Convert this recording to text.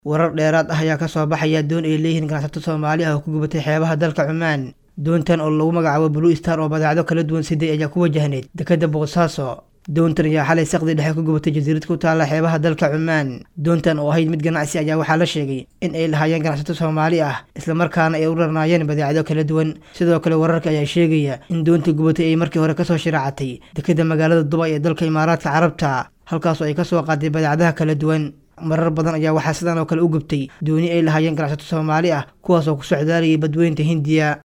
warar dheeraad ah ayaa kasoo baxaya doon ay leeyihiin ganacsato soomaali ah oo ku gubatay xeebaha dalka cumaan doontan oo lagu magacaabo blue star oo badeecdo kala duwan siday ayaa ku wajahneyd dekeda boosaaso doontan ayaa xalay saqdi dhexe ku gubatay jasiirad ku taalla xeebaha dalka cumaan doontan oo ahayd mid ganacsi ayaa waxaa la sheegay in ay lahaayeen ganacsato soomaali ah islamarkaana ay u rarnaayeen badeecdo kala duwan sidoo kale wararka ayaa sheegaya in doonta gubatay ay markii hore kasoo shiraacatay dekeda magaalada dubay ee dalka imaaraadka carabta halkaasoo ay kasoo qaaday badeecadaha kala duwan marar badan ayaa waxaa sidan oo kale u gubtay dooni ay lahaayeen ganacsato soomaali ah kuwaas oo ku socdaalayay badweynta hindiya